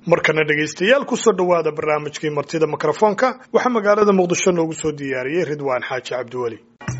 markana dhegaystayaal kusoo dhowaada barnaamijkii martida mikrofoonka waxaa magaalada muqdisho noogu soo diyaariyey ridwaan xaaji cabdiweli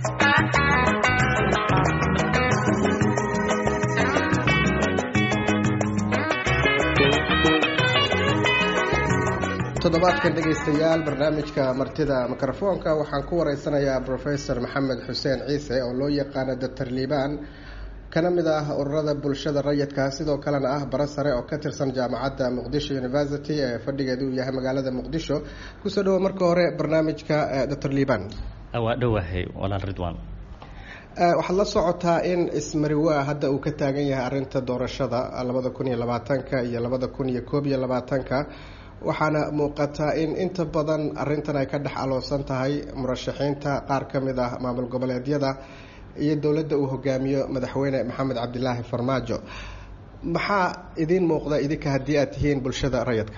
toddobaadkan dhegaystayaal barnaamijka martida mikrofoonka waxaan ku wareysanayaa professor maxamed xuseen ciise oo loo yaqaano doctor liibaan kana mid ah ururada bulshada rayidka sidoo kalena ah bara sare oo ka tirsan jaamacadda muqdisho university ee fadhigeedu uu yahay magaalada muqdisho kusoo dhawo marka hore barnaamijka doctor liibaan waa dhowahay walaal ridwan waxaad la socotaa in ismariwaa hadda uu ka taagan yahay arinta doorashada labada kun iyo labaatanka iyo labada kun iyo koob iyo labaatanka waxaana muuqataa in inta badan arintan ay ka dhex aloosan tahay murashaxiinta qaar ka mid ah maamul goboleedyada iyo dowladda uu hogaamiyo madaxweyne maxamed cabdilaahi farmaajo maxaa idiin muuqda idinka haddii aad tihiin bulshada rayidka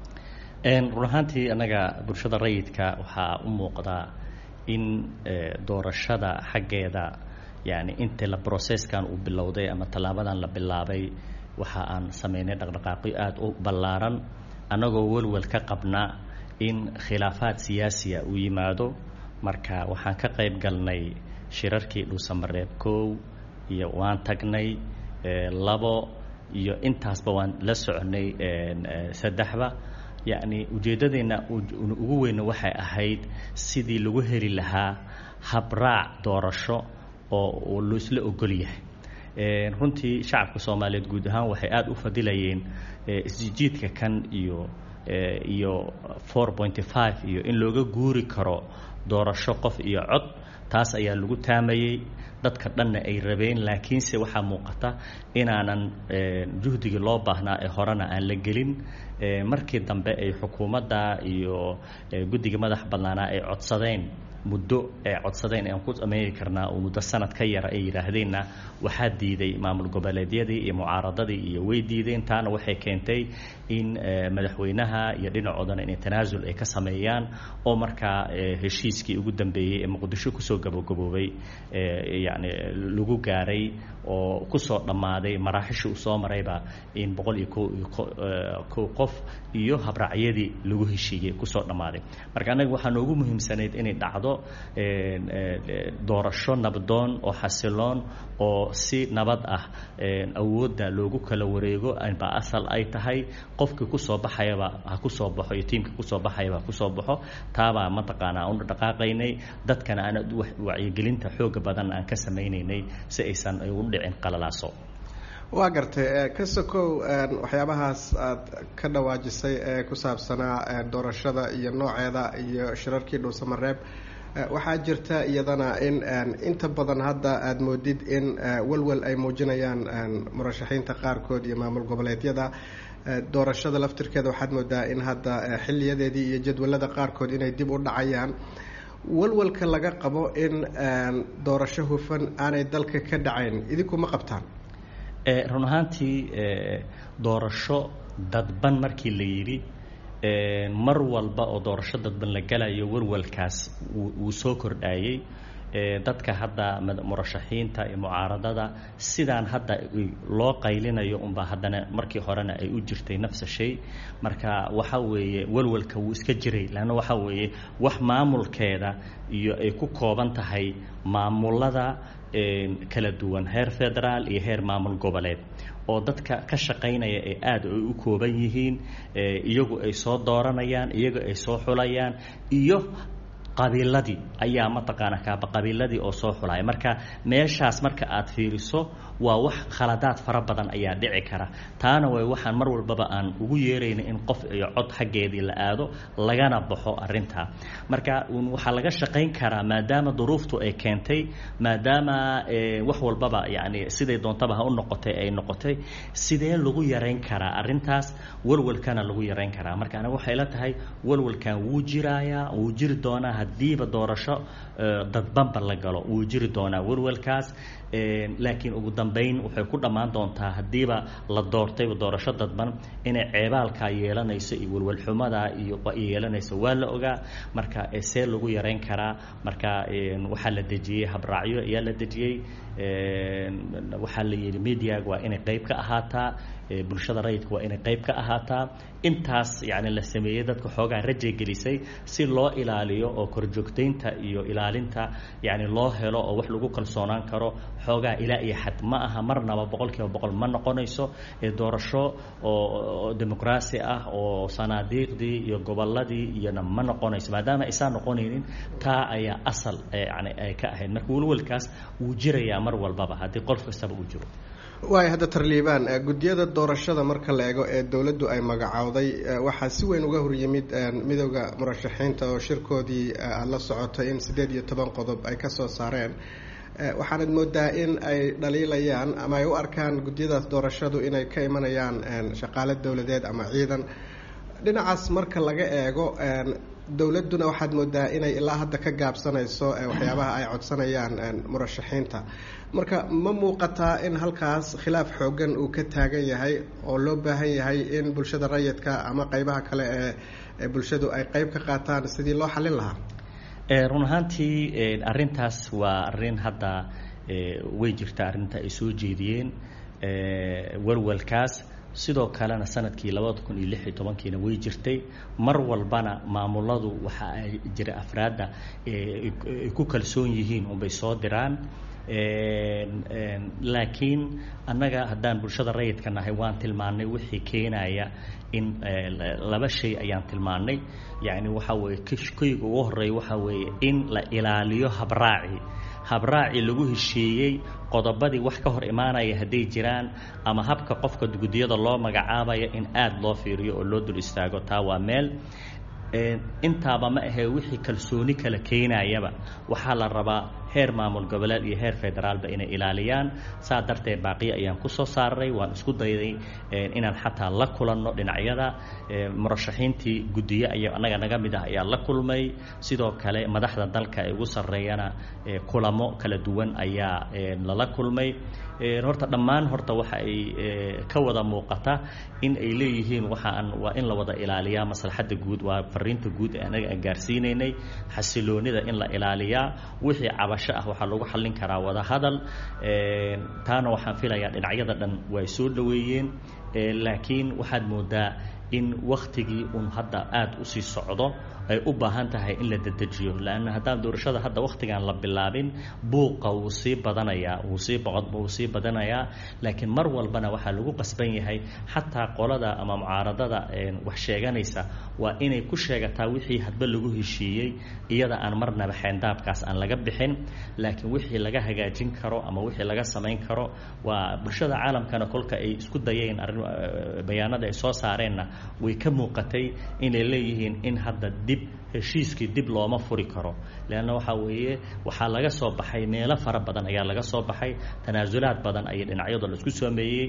run ahaantii annaga bulshada rayidka waxaa u muuqdaa in doorashada xaggeeda yani inta la brocesskan uu bilowday ama tallaabadan la bilaabay waxa aan sameynay dhaqdhaqaaqyo aada u ballaaran annagoo welwel ka qabna in khilaafaad siyaasiya uu yimaado marka waxaan ka qayb galnay shirarkii dhuusamareeb kow iyo waan tagnay labo iyo intaasba waan la soconay saddexba yacni ujeeddadeenna ugu weyna waxay ahayd sidii lagu heli lahaa habraac doorasho oo loisla ogol yahay runtii shacabka soomaaliyeed guud ahaan waxay aada u fadilayeen isjijiidka kan iyo iyo four pointy five iyo in looga guuri karo doorasho qof iyo cod taas ayaa lagu taamayey dadka dhanna ay rabeen laakiinse waxaa muuqata inaanan juhdigii loo baahnaa ee horena aan la gelin markii dambe ay xukuumadda iyo guddiga madax badnaanaa ay codsadeen muddo ay codsadeen aan ku sameyn karnaa oo muddo sanad ka yara ay yidhaahdeenna waxaa diiday maamul goboleedyadii iyo mucaaradadii iyo way diideen taana waxay keentay in madaxweynaha iyo dhinacoodana inay tanaasul ay ka sameeyaan oo markaa heshiiskii ugu dambeeyey ee muqdisho kusoo gabagaboobay yani lagu gaaray oo kusoo dhammaaday maraaxishii uu soo marayba in boqol iyo ko iyo kow qof iyo habraacyadii lagu heshiiyey kusoo dhammaaday marka annaga waxaa noogu muhiimsanayd inay dhacdo doorasho nabdoon oo xasiloon oo si nabad ah awoodda loogu kala wareego ba asal ay tahay qofkii kusoo baxayaba ha kusoo baxo iyo tiimka kusoo baxayaba ha kusoo baxo taabaa mataqaanaa u dhaqaaqaynay dadkana aan wacyigelinta xooga badan aan ka samaynaynay si aysan u dhicin qalalaaso waa gartay ka sokow waxyaabahaas aad ka dhawaajisay ee ku saabsanaa doorashada iyo nooceeda iyo shirarkii dhuusamareeb waxaa jirta iyadana in inta badan hadda aada moodid in walwal ay muujinayaan murashaxiinta qaarkood iyo maamul goboleedyada doorashada laftirkeeda waxaad moodaa in hadda xiliyadeedii iyo jadwalada qaarkood inay dib u dhacayaan walwalka laga qabo in doorasho hufan aanay dalka ka dhacayn idinku ma qabtaan run ahaantii doorasho dadban markii la yidhi mar walba oo doorasho dadban la galayo walwalkaas wuu soo kordhayey dadka hadda murashaxiinta iyo mucaaradada sidaan hadda loo qaylinayo unbaa haddana markii horena ay u jirtay nafsa shay marka waxa weeye walwalka wuu iska jiray leanna waxa weeye wax maamulkeeda iyo ay ku kooban tahay maamulada kala duwan heer federaal iyo heer maamul goboleed oo dadka ka shaqaynaya ee aada ay u kooban yihiin iyagu ay soo dooranayaan iyagu ay soo xulayaan iyo qabiiladii ayaa mataqaana kaaba qabiiladii oo soo xulaya marka meeshaas marka aad fiiriso waa wax khaladaad fara badan ayaa dhici kara taana way waxaan mar walbaba aan ugu yeerayna in qof iyo cod xaggeedii la aado lagana baxo arintaa marka waxaa laga shaqayn karaa maadaama duruuftu ay keentay maadaama wax walbaba yani siday doontaba ha u noqotay ay noqotay sidee lagu yarayn karaa arintaas walwalkana lagu yarayn karaa marka aniga waxay la tahay walwalkan wuu jirayaa wuu jiri doonaa haddiiba doorasho dadbanba la galo wuu jiri doonaa walwalkaas laakiin ugu dambeyn waxay ku dhammaan doontaa haddiiba la doortayba doorasho dadban inay ceebaalkaa yeelanayso iyo walwalxumada iyo yeelanayso waa la ogaa marka see lagu yarayn karaa marka waxaa la dejiyey habraacyo ayaa la dejiyey waxaa la yidhi mediaga waa inay qayb ka ahaataa bulshada rayidka waa inay qayb ka ahaataa intaas yani la sameeyey dadka xoogaa rajay gelisay si loo ilaaliyo oo korjoogtaynta iyo ilaalinta yani loo helo oo wax lagu kalsoonaan karo xoogaa ilaa iyo xad ma aha marnaba boqol kiiba boqol ma noqonayso doorasho oo dimuqraasi ah oo sanaadiiqdii iyo goboladii iyona ma noqonayso maadaama aysan noqonaynin taa ayaa asal yani ay ka ahayd marka welwelkaas wuu jirayaa mar walbaba haddii qof kastaba uu jiro waay hadda tarliibaan guddiyada doorashada marka la eego ee dowladdu ay magacowday waxaa si weyn uga horyimid midooda murashaxiinta oo shirkoodii aada la socotay in siddeed iyo toban qodob ay ka soo saareen waxaanad moodaa in ay dhaliilayaan ama ay u arkaan guddiyadaas doorashadu inay ka imanayaan shaqaale dowladeed ama ciidan dhinacaas marka laga eego dowladduna waxaad moodaa inay ilaa hadda ka gaabsanayso waxyaabaha ay codsanayaan murashaxiinta marka ma muuqataa in halkaas khilaaf xoogan uu ka taagan yahay oo loo baahan yahay in bulshada rayidka ama qeybaha kale ee bulshadu ay qeyb ka qaataan sidii loo xallin lahaa run ahaantii arrintaas waa arrin hadda way jirta arrinta ay soo jeediyeen walwalkaas sidoo kalena sanadkii labada kun iyo lix iyo tobankiina way jirtay mar walbana maamuladu waxa ay jira afraadda ay ku kalsoon yihiin unbay soo diraan laakiin annaga haddaan bulshada rayidka nahay waan tilmaannay wixii keenaya in laba shay ayaan tilmaannay yacni waxa weeye koyga ugu horreeya waxa weeye in la ilaaliyo habraaci habraaci lagu heshiiyey qodobadii wax ka hor imaanaya hadday jiraan ama habka qofka guddiyada loo magacaabaya in aada loo fiiriyo oo loo dul istaago taa waa meel intaaba ma ahee wixii kalsooni kala keenayaba waxaa la rabaa heer maamul goboleed iyo heer federaalba inay ilaaliyaan saa darteed baaqiyo ayaan kusoo saaray waan isku dayday inaan xataa la kulanno dhinacyada murashaxiintii guddiye aya annaga naga mid ah ayaa la kulmay sidoo kale madaxda dalka ee ugu sarreeyana kulamo kala duwan ayaa lala kulmay horta dhammaan horta waxa ay ka wada muuqata in ay leeyihiin waxaan waa in la wada ilaaliyaa maslaxadda guud waa fariinta guud ee anaga aan gaarsiinaynay xasiloonida in la ilaaliyaa wixii cabasho ah waxaa lagu xallin karaa wada hadal taana waxaan filayaa dhinacyada dhan way soo dhoweeyeen laakiin waxaad moodaa in waktigii uun hadda aada usii socdo ay u baahan tahay in la dedejiyo lanna haddaan doorashada hadda waktigaan la bilaabin buuqa wuu sii badanayaa wuu sii wuu sii badanayaa laakiin mar walbana waxaa lagu qasban yahay xataa qolada ama mucaaradada wax sheeganaysa waa inay ku sheegataa wixii hadba lagu heshiiyey iyada aan marnaba xeendaabkaas aan laga bixin laakiin wixii laga hagaajin karo ama wixii laga samayn karo waa bulshada caalamkana kolka ay isku dayeen arrin bayaanada ay soo saareenna way ka muuqatay inay leeyihiin in hadda dib heshiiskii dib looma furi karo leanna waxaa weeye waxaa laga soo baxay meelo fara badan ayaa laga soo baxay tanaasulaad badan ayay dhinacyadu la isku sameeyey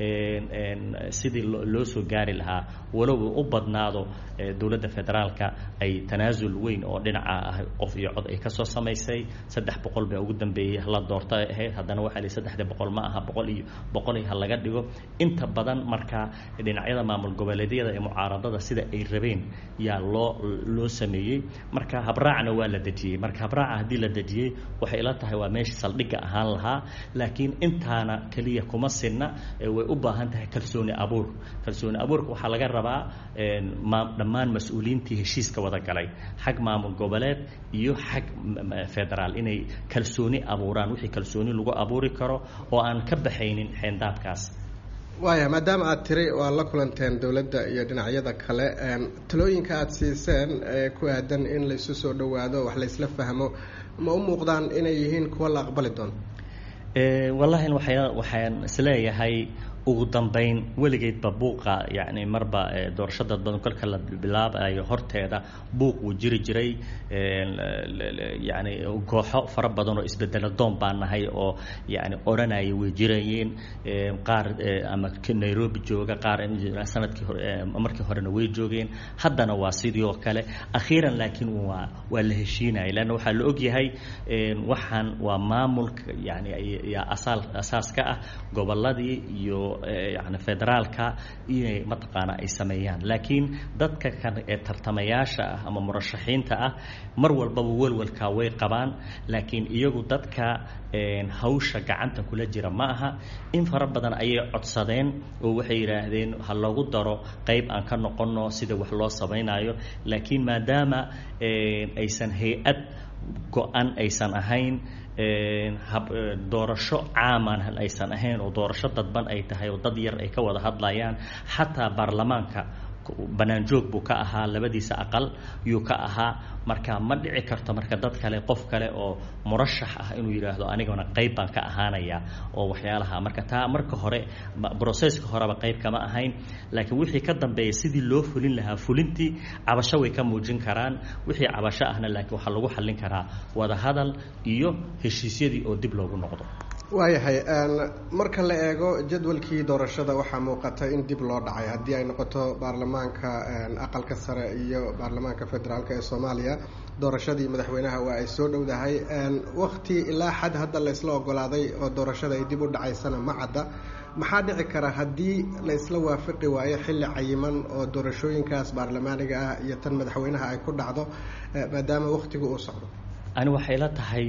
sidii loo soo gaari lahaa walow u badnaado dowladda federaalka ay tanaasul weyn oo dhinaca ah qof iyo cod ay kasoo samaysay saddex boqol baa ugu dambeeyey la doorta ahayd haddana waxaa lihi saddexda boqol ma aha boqol iyo boqol iyo ha laga dhigo inta badan marka dhinacyada maamul goboleedyada ee mucaaradada sida ay rabeen yaa loo loo sameeyey marka habraacna waa la dejiyey marka habraaca haddii la dejiyey waxay ila tahay waa meeshii saldhigga ahaan lahaa laakiin intaana keliya kuma sinna way u baahan tahay kalsooni abuur kalsooni abuurka waxaa laga rabaa dhammaan mas-uuliyiintii heshiiska wada galay xag maamul goboleed iyo xag federaal inay kalsooni abuuraan wixii kalsooni lagu abuuri karo oo aan ka baxaynin xeendaabkaas waaya maadaama aada tiri waa la kulanteen dowladda iyo dhinacyada kale talooyinka aada siiseen ee ku aadan in laisu soo dhowaado wax laysla fahmo ma u muuqdaan inay yihiin kuwa la aqbali doono wallahi waa waxaan isleeyahay ugu dambeyn weligeedba buuqa yani marba doorasho dad badan kolka la bilaabayo horteeda buuq wuu jiri jiray yani kooxo fara badan oo isbedelo doon baa nahay oo yani odhanaya way jirayeen qaar ama nairobi jooga qaar sanadkii hore markii horena way joogeen haddana waa sidii oo kale akhiiran laakiin waa waa la heshiinaya leanna waxaa la ogyahay waxaan waa maamulka yani yaa asaal asaas ka ah goboladii iyo yani federaalka inay mataqaana ay sameeyaan laakiin dadka kan ee tartamayaasha ah ama murashaxiinta ah mar walbaba welwalkaa way qabaan laakiin iyagu dadka hawsha gacanta kula jira ma aha in fara badan ayay codsadeen oo waxay yidhaahdeen ha loogu daro qayb aan ka noqonno sida wax loo samaynayo laakiin maadaama aysan hay-ad go-an aysan ahayn doorasho caaman aysan ahayn oo doorasho dadban ay tahay oo dad yar ay ka wada hadlayaan xataa baarlamaanka banaanjoog buu ka ahaa labadiisa aqal yuu ka ahaa marka ma dhici karto marka dad kale qof kale oo murashax ah inuu yidhaahdo anigana qayb baan ka ahaanaya oo waxyaalaha marka taa marka hore broseska horeba qayb kama ahayn laakiin wixii ka dambeeya sidii loo fulin lahaa fulintii cabasho way ka muujin karaan wixii cabasho ahna laakiin waxaa lagu xallin karaa wadahadal iyo heshiisyadii oo dib loogu noqdo waayahay marka la eego jadwalkii doorashada waxaa muuqata in dib loo dhacay haddii ay noqoto baarlamaanka aqalka sare iyo baarlamaanka federaalk ee soomaaliya doorashadii madaxweynaha waa ay soo dhowdahay wakti ilaa xad hadda laysla ogolaaday oo doorashada ay dib u dhacaysana ma cadda maxaa dhici kara haddii la isla waafaqi waayo xilli cayiman oo doorashooyinkaas baarlamaaniga ah iyo tan madaxweynaha ay ku dhacdo maadaama wakhtigu uu socdo ani waxay la tahay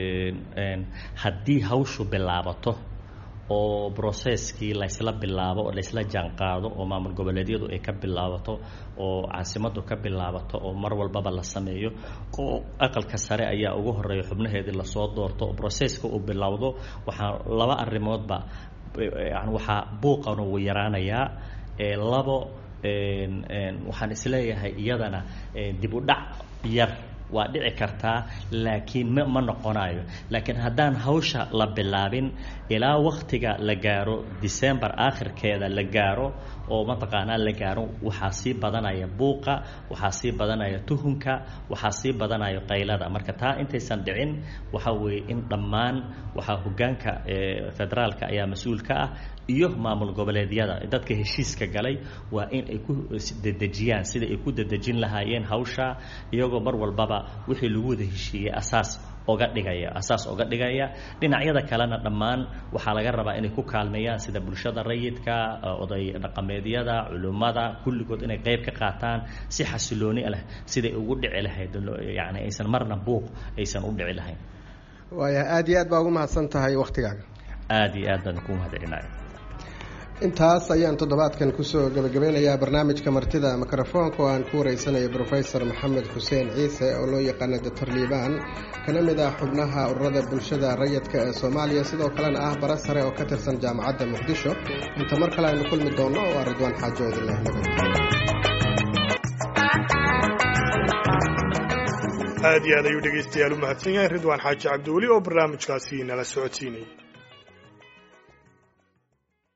haddii hawshu bilaabato oo broceskii laysla bilaabo oo laysla jaanqaado oo maamul goboleedyadu ay ka bilaabato oo caasimaddu ka bilaabato oo mar walbaba la sameeyo oo aqalka sare ayaa ugu horeeya xubnaheedii lasoo doorto oo broceska uu bilowdo waxaa laba arrimoodba yani waxaa buuqan uu yaraanayaa labo waxaan isleeyahay iyadana dib u dhac yar waa dhici kartaa laakiin m ma noqonayo laakiin haddaan hawsha la bilaabin ilaa waktiga la gaaro december aakhirkeeda la gaaro oo mataqaanaa la gaaro waxaa sii badanaya buuqa waxaa sii badanaya tuhunka waxaa sii badanaya qaylada marka taa intaysan dhicin waxaa weeye in dhammaan waxaa hogaanka federaalka ayaa mas-uul ka ah iyo maamul goboleedyada dadka heshiiska galay waa in ay ku dedejiyaan sida ay ku dedejin lahaayeen hawsha iyagoo mar walbaba wixii lagu wada heshiiyey asaas oga dhigaya asaas oga dhigaya dhinacyada kalena dhammaan waxaa laga rabaa inay ku kaalmeeyaan sida bulshada rayidka oday dhaqameedyada culimmada kulligood inay qayb ka qaataan si xasilooni leh siday ugu dhici lahayd yani aysan marna buuq aysan u dhici lahayn waaya aada iyo aad baa ugu mahadsan tahay waktigaaga aada iyo aad baan ku mahadcelinaya intaas ayaan toddobaadkan kusoo gebagabeynayaa barnaamijka martida mikrofoonka oo aan ku wareysanayo brofesor maxamed xuseen ciise oo loo yaqaana doctor liibaan kana mid ah xubnaha ururada bulshada rayidka ee soomaaliya sidoo kalena ah bara sare oo ka tirsan jaamacadda muqdisho inta mar kale aynu kulmi doonno waa ridwaan xaajo idinleh nabad aad iyo aad ayuu dhegaystayaal u mahadsan yahay ridwaan xaaji cabdiweli oo barnaamijkaasi nala socodsiinayay